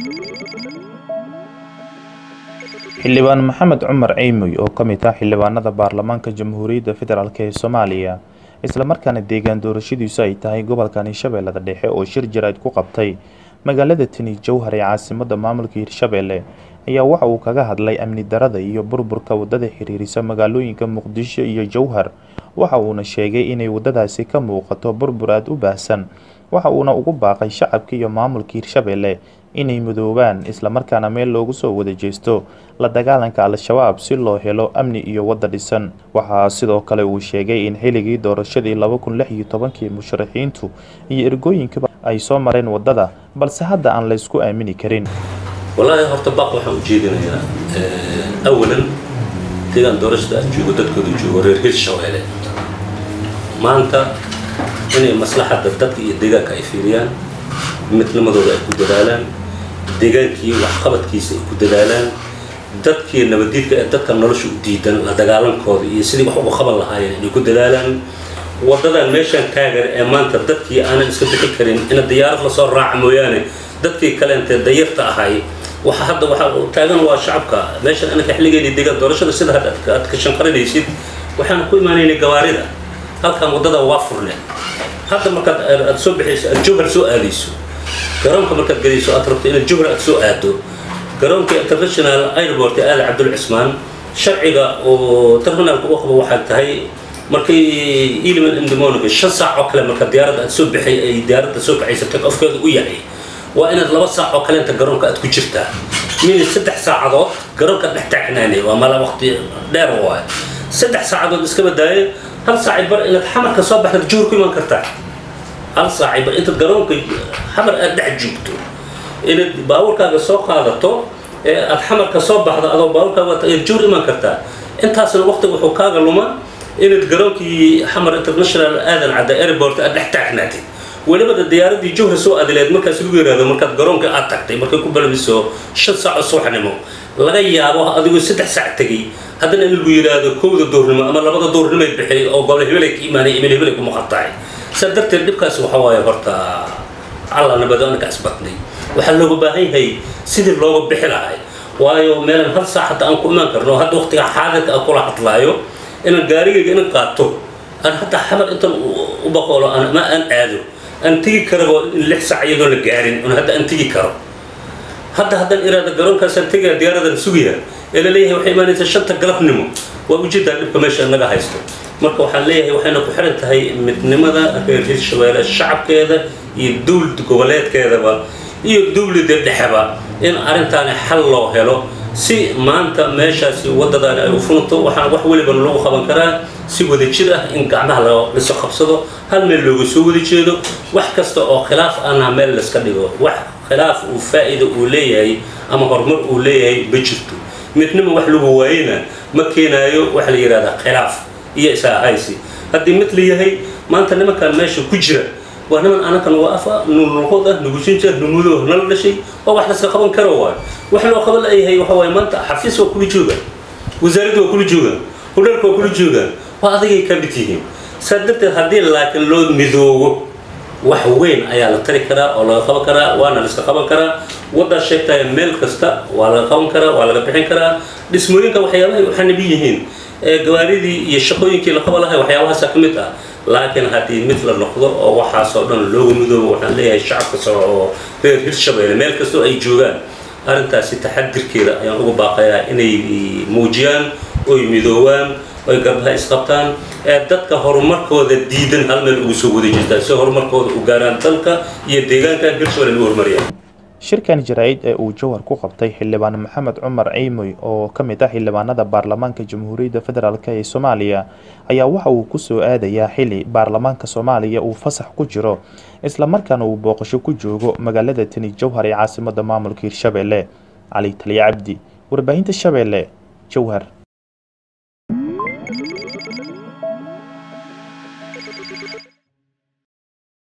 xildhibaan maxamed cumar ceymoy oo ka mid ah xildhibaanada baarlamaanka jamhuuriyadda federaalk ee soomaaliya islamarkaana deegaan doorashadiisu ay tahay gobolkan hirshabeellada dhexe oo shir jarayd ku qabtay magaalada tani jowhar ee caasimada maamulka hirshabeelle ayaa waxa uu kaga hadlay amni darada iyo burburka wadada xiriirisa magaalooyinka muqdisho iyo jowhar waxa uuna sheegay inay wadadaasi ka muuqato burbur aada u baahsan waxa uuna ugu baaqay shacabka iyo maamulka hirshabeelle inay midoobaan islamarkaana meel loogu soo wada jeesto la dagaalanka al-shabaab si loo helo amni iyo wadda dhisan waxaa sidoo kale uu sheegay in xilligii doorashadii laba kun lix iyo tobankii musharaxiintu iyo ergooyinkaba ay soo mareen waddada balse hadda aan la ysku aamini karin wallaahi horta baaq waxaan ujeedinayaa awalan deegaan doorashada aan joogo dadkooda joogo reer hirshabeelle maanta inay maslaxadda dadka iyo deegaanka ay fiiriyaan midnimadooda ay ku dadaalaan deegaankii waxqabadkiisa ay ku dadaalaan dadkii nabadiidka ee dadka nolosha u diidan la dagaalankooda iyo sidii wax uga qaban lahaayeen inay ku dadaalaan waddadan meeshaan taagan ee maanta dadkii aanan iska bixi karin ina diyaarad lasoo raaca mooyaane dadkii kaleentee dayarta ahay waxa hadda waxa taagan waa shacabka meeshan anaka xilligeeni deegaan doorashada sida hadda aad ka shanqarinaysid waxaan ku imaanaynay gawaarida halkan waddada waa furne hadda markaad aad soo bixayso aad jowhar soo aadayso garoonka markaad gelayso aad rabto inaad jowhar aad soo aado garoonka international airport ee aali cabdul cismaan sharciga oo terminaalka u qabo waxay tahay markay iliman indemoniga shan saac oo kale marka diyaaradda aad soo baxay ay diyaaradda soo baxaysa take ofkeeda u yahay waa inaad laba saac oo kaleenta garoonka aad ku jirtaa mini saddex saacadood garoonka dhex taagnaanay waa mala waqti dheer waay saddex saacadood iska badaaye hal saaci bar inaad xamarka soo baxdaad juhur ku iman kartaa hal saaci bar intaad garoonka xamar aad dhex joogto inaad baabuurkaaga soo qaadato ee aad xamarka soo baxdo adoo baabuurkaaga wata ayaad juhur iman kartaa intaasna waqtiga wuxuu kaaga luma inaad garoonkii xamar international aadan cadda airport aad dhex taagnaatid welibada diyaaradii jowhar soo adileed markaas lagu yiraahdo markaad garoonka aad tagtay markay ku balbiso shan saac oo subaxnimo laga yaabo adigoo saddex saac tegay haddana in lagu yidhaahdo kowda duurnimo ama labada duurnimo ay bixiyay oo gobol hebelay ka imaanay emel hebelay ku maqan tahay saa darteed dhibkaasi waxa waaye horta alla nabado anaka asbatnay waxaa looga baahan yahay sidii looga bixi lahay waayo meelan hal saac hadda aan ku imaan karno hadda waqtiga xaadirka aan kula hadlaayo inaan gaarigayga inan qaato aan hadda xamar intan u baqoolo ama aan aado aan tegi karabo in lix saac iyadoo la gaarin un hadda aan tegi karo hadda haddaan iraada garoonkaasaan tegaya diyaaradan sugaya ee la leeyahay waxay imaanaysaa shanta galabnimo waa ujeedaa dhibka meesha naga haysto marka waxaan leeyahay waxayna ku xiran tahay midnimada reer hirshabeelle shacabkeeda iyo dowlad goboleedkeedaba iyo dowladda dhexeba in arrintaani xal loo helo si maanta meeshaasi waddadaani ay u funto waxaan wax weliba lagu qaban karaa si wada jir ah in gacmaha laso qabsado hal meel looga soo wada jeedo wax kasta oo khilaaf ana meel layska dhigo wax khilaaf uu faa'iida uu leeyahay ama horumar uu leeyahay ma jirto midnima wax lagu waayena ma keenaayo waxa la yidhahdaa khilaaf iyo isaahaysi haddii mid la yahay maanta nimankan meesha ku jira waa niman anakan waa afa nulnoqod ah nugushinja numudo nala dhashay oo wax laska qaban karo waayo wax loo qaban layahay waxa waaye maanta xafiis waa kula joogaan wasaaradda waa kula joogaan hudheelka waa kula joogaan waa adigay ka mid yihiin saa darteed haddii laakiin loo midoobo wax weyn ayaa la tari karaa oo laga qaban karaa waana la iska qaban karaa waddaa sheegtaya meel kasta waa laga qaban karaa waa laga bixin karaa dhismooyinka waxyaabahay u xanibi yihiin gawaaridii iyo shaqooyinkii la qaban lahay waxyaabahaasa ka mid ah laakiin haddii mid la noqdo oo waxaasoo dhan looga midoobo waxaan leeyahay shacabka soo oo reer hirshabeelle meel kastoo ay joogaan arrintaasi taxadirkeeda ayaan uga baaqayaa inay muujiyaan oy midoobaan oy garbaha isqabtaan ee dadka horumarkooda diidan hal meel ugu soo wada jeestaan si horumarkooda u gaaraan dalka iyo deegaanka hirshabeelle lagu horumariyaan shirkan jaraa'id ee uu jowhar ku qabtay xildhibaan maxamed cumar ceymoy oo ka mid ah xildhibaanada baarlamaanka jamhuuriyadda federaalk ee soomaaliya ayaa waxa uu kusoo aadayaa xili baarlamaanka soomaaliya uu fasax ku jiro islamarkaana uu booqasho ku joogo magaalada tani jowhar ee caasimada maamulka hirshabeelle cali taliya cabdi warbaahinta shabeelle jowhar